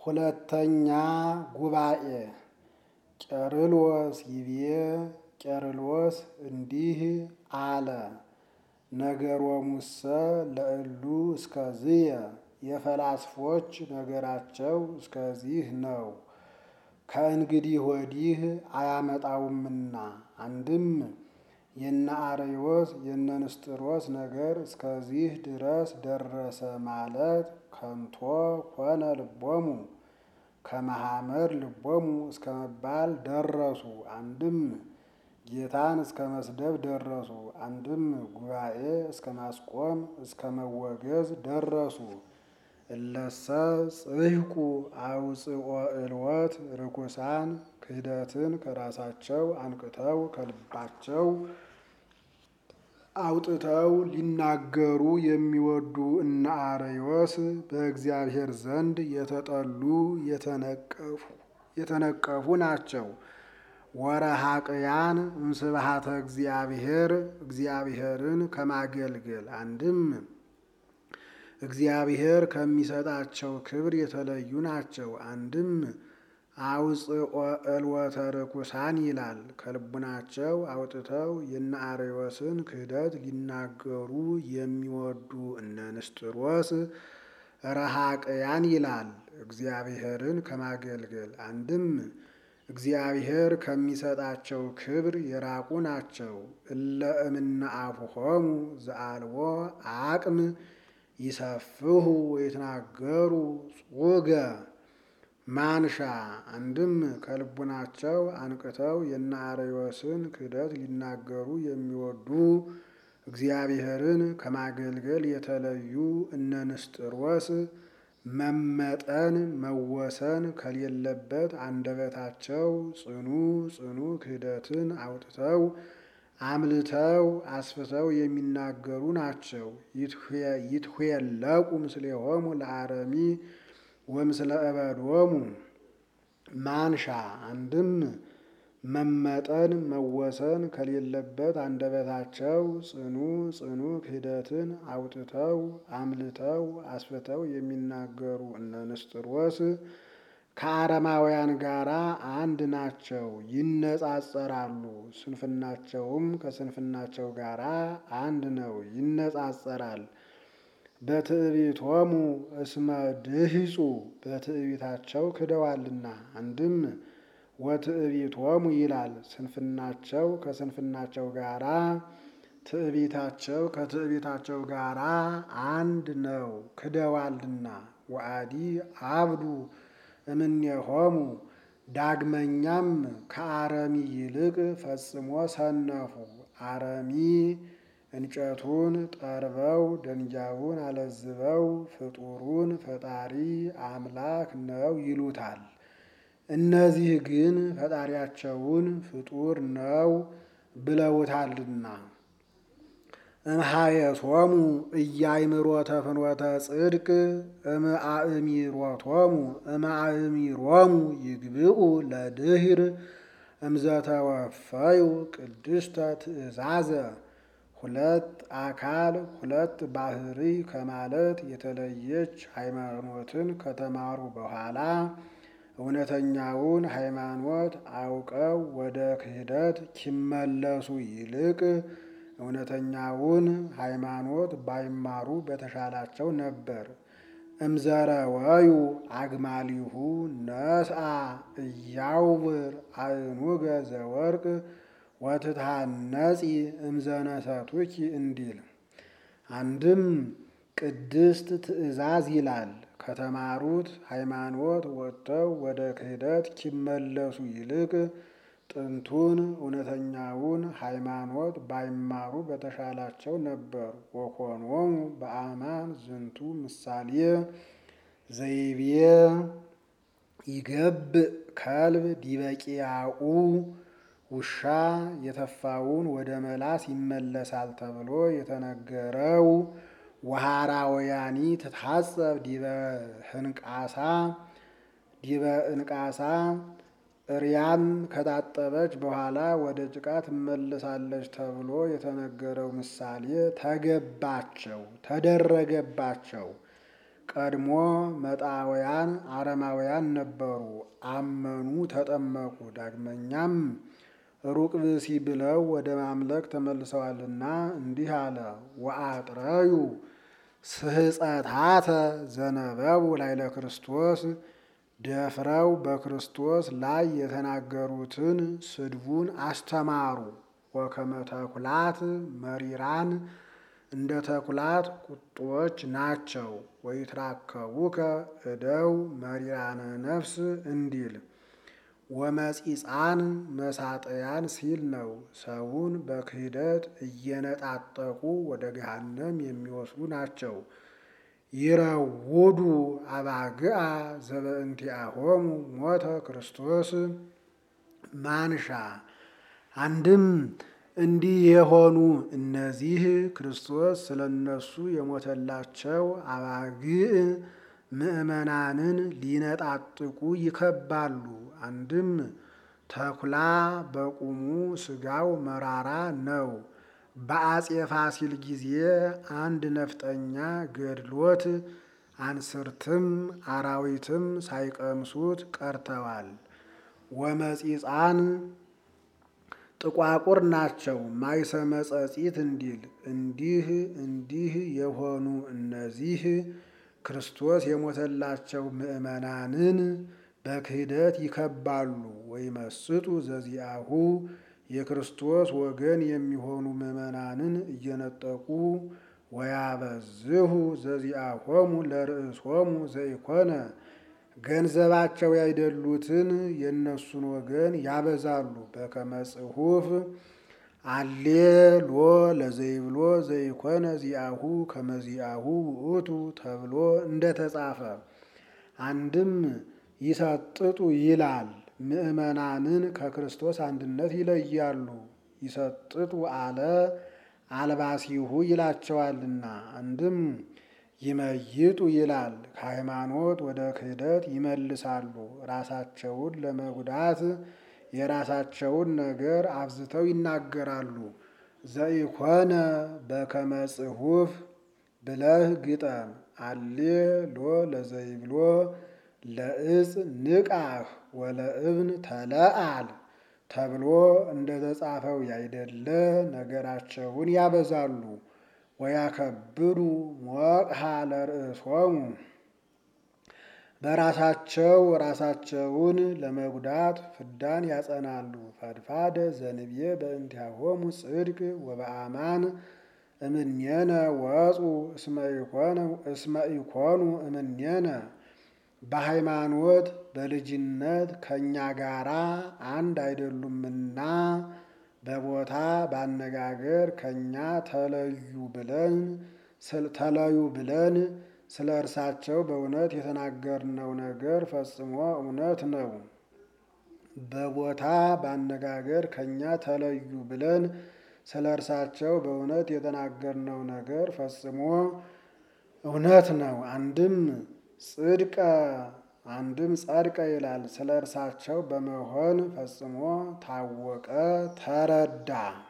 ሁለተኛ ጉባኤ ቄርሎስ ይቤ ቄርሎስ እንዲህ አለ። ነገሮሙሰ ለእሉ እስከዝየ የፈላስፎች ነገራቸው እስከዚህ ነው፣ ከእንግዲህ ወዲህ አያመጣውምና። አንድም የነ አርዮስ የነ ንስጥሮስ ነገር እስከዚህ ድረስ ደረሰ ማለት ከንቶ ኮነ ልቦሙ ከመሐመድ ልቦሙ እስከ መባል ደረሱ። አንድም ጌታን እስከ መስደብ ደረሱ። አንድም ጉባኤ እስከ ማስቆም እስከ መወገዝ ደረሱ። እለሰ ጽሕቁ አውፅኦ እልወት ርኩሳን ክህደትን ከራሳቸው አንቅተው ከልባቸው አውጥተው ሊናገሩ የሚወዱ እነ አርዮስ በእግዚአብሔር ዘንድ የተጠሉ የተነቀፉ ናቸው። ወረሃቅያን እምስብሐተ እግዚአብሔር እግዚአብሔርን ከማገልገል አንድም እግዚአብሔር ከሚሰጣቸው ክብር የተለዩ ናቸው። አንድም አውፅኦ እልወተ ርኩሳን ይላል። ከልቡናቸው አውጥተው የነ አርዮስን ክህደት ሊናገሩ የሚወዱ እነ ንስጥሮስ ረሃቅያን ይላል። እግዚአብሔርን ከማገልገል አንድም እግዚአብሔር ከሚሰጣቸው ክብር የራቁ ናቸው። እለ እምነ አፉሆሙ ዘአልቦ አቅም ይሰፍሁ ወይትናገሩ ጹገ ማንሻ አንድም ከልቡናቸው አንቅተው የነ አርዮስን ክህደት ሊናገሩ የሚወዱ እግዚአብሔርን ከማገልገል የተለዩ እነ ንስጥሮስ መመጠን መወሰን ከሌለበት አንደበታቸው ጽኑ ጽኑ ክህደትን አውጥተው አምልተው አስፍተው የሚናገሩ ናቸው። ይትኄለቁ ምስሌሆሙ ለአረሚ ወምስለ እበዶሙ ማንሻ አንድም መመጠን መወሰን ከሌለበት አንደበታቸው ጽኑ ጽኑ ክህደትን አውጥተው አምልተው አስፍተው የሚናገሩ እነ ንስጥሮስ ከአረማውያን ጋር አንድ ናቸው፣ ይነጻጸራሉ። ስንፍናቸውም ከስንፍናቸው ጋር አንድ ነው፣ ይነጻጸራል። በትዕቢቶሙ እስመ ድህጹ በትዕቢታቸው ክደዋልና። አንድም ወትዕቢቶሙ ይላል። ስንፍናቸው ከስንፍናቸው ጋራ ትዕቢታቸው ከትዕቢታቸው ጋራ አንድ ነው፣ ክደዋልና። ወአዲ አብዱ እምኔሆሙ ዳግመኛም ከአረሚ ይልቅ ፈጽሞ ሰነፉ። አረሚ እንጨቱን ጠርበው ደንጃውን አለዝበው ፍጡሩን ፈጣሪ አምላክ ነው ይሉታል። እነዚህ ግን ፈጣሪያቸውን ፍጡር ነው ብለውታልና። እምሃየሶሙ እያይምሮተ ፍኖተ ጽድቅ እምአእሚሮቶሙ እምአእሚሮሙ ይግብኡ ለድህር እምዘተወፈዩ ቅድስተ ትእዛዘ ሁለት አካል ሁለት ባህሪ ከማለት የተለየች ሃይማኖትን ከተማሩ በኋላ እውነተኛውን ሃይማኖት አውቀው ወደ ክህደት ኪመለሱ ይልቅ እውነተኛውን ሃይማኖት ባይማሩ በተሻላቸው ነበር። እምዘረወዩ አግማሊሁ ነስአ እያውብር አእኑገ ዘወርቅ ወትትሃነጺ እምዘነሰቱኪ እንዲል። አንድም ቅድስት ትእዛዝ ይላል። ከተማሩት ሃይማኖት ወጥተው ወደ ክህደት ኪመለሱ ይልቅ ጥንቱን እውነተኛውን ሃይማኖት ባይማሩ በተሻላቸው ነበር። ወኮኖሙ በአማን ዝንቱ ምሳሌ ዘይቤ ይገብእ ከልብ ዲበቂያኡ ውሻ የተፋውን ወደ መላስ ይመለሳል ተብሎ የተነገረው ወሃራውያኒ ትታጸብ ዲበ ህንቃሳ ዲበ እንቃሳ እርያም ከታጠበች በኋላ ወደ ጭቃ ትመለሳለች ተብሎ የተነገረው ምሳሌ ተገባቸው፣ ተደረገባቸው። ቀድሞ መጣውያን አረማውያን ነበሩ፣ አመኑ፣ ተጠመቁ። ዳግመኛም ሩቅ ብእሲ ብለው ወደ ማምለክ ተመልሰዋልና እንዲህ አለ። ወአጥረዩ ስህፀታተ ዘነበቡ ላይለ ክርስቶስ ደፍረው በክርስቶስ ላይ የተናገሩትን ስድቡን አስተማሩ። ወከመ ተኩላት መሪራን እንደ ተኩላት ቁጦች ናቸው። ወይትራከቡከ እደው መሪራነ ነፍስ እንዲል ወመጺፃን መሳጠያን ሲል ነው። ሰውን በክህደት እየነጣጠቁ ወደ ገሃነም የሚወስዱ ናቸው። ይረውዱ አባግአ ዘበእንቲአሆሙ ሞተ ክርስቶስ ማንሻ አንድም እንዲህ የሆኑ እነዚህ ክርስቶስ ስለ እነሱ የሞተላቸው አባግዕ ምእመናንን ሊነጣጥቁ ይከባሉ። አንድም ተኩላ በቁሙ ስጋው መራራ ነው። በአጼ ፋሲል ጊዜ አንድ ነፍጠኛ ገድሎት አንስርትም አራዊትም ሳይቀምሱት ቀርተዋል። ወመጺፃን ጥቋቁር ናቸው ማይሰመ ጸጺት እንዲል እንዲህ እንዲህ የሆኑ እነዚህ ክርስቶስ የሞተላቸው ምእመናንን በክህደት ይከባሉ። ወይመስጡ ዘዚአሁ የክርስቶስ ወገን የሚሆኑ ምእመናንን እየነጠቁ ወያበዝሁ ዘዚአሆሙ ለርእሶሙ ዘኢኮነ ገንዘባቸው ያይደሉትን የእነሱን ወገን ያበዛሉ። በከመ ጽሑፍ አሌ ሎ ለዘይብሎ ዘይኮነ ዚአሁ ከመዚአሁ ውእቱ ተብሎ እንደተጻፈ አንድም ይሰጥጡ ይላል። ምእመናንን ከክርስቶስ አንድነት ይለያሉ። ይሰጥጡ አለ አልባሲሁ ይላቸዋልና። አንድም ይመይጡ ይላል። ከሃይማኖት ወደ ክህደት ይመልሳሉ። ራሳቸውን ለመጉዳት የራሳቸውን ነገር አብዝተው ይናገራሉ። ዘኢኮነ በከመ ጽሑፍ ብለህ ግጠም። አሌ ሎ ለዘይብሎ ለእጽ ንቃህ ወለእብን ተለአል ተብሎ እንደተጻፈው ያይደለ ነገራቸውን ያበዛሉ። ወያከብዱ ሞቅሃ ለርእሶሙ በራሳቸው ራሳቸውን ለመጉዳት ፍዳን ያጸናሉ። ፈድፋደ ዘንብዬ በእንቲአሆሙ ጽድቅ ወበአማን እምኔነ ወፁ እስመ ኢኮኑ እምኔነ በሃይማኖት በልጅነት ከእኛ ጋራ አንድ አይደሉምና በቦታ ባነጋገር ከእኛ ተለዩ ብለን ተለዩ ብለን ስለ እርሳቸው በእውነት የተናገርነው ነገር ፈጽሞ እውነት ነው። በቦታ ባነጋገር ከእኛ ተለዩ ብለን ስለ እርሳቸው በእውነት የተናገርነው ነገር ፈጽሞ እውነት ነው። አንድም ጽድቀ አንድም ጸድቀ ይላል። ስለ እርሳቸው በመሆን ፈጽሞ ታወቀ፣ ተረዳ።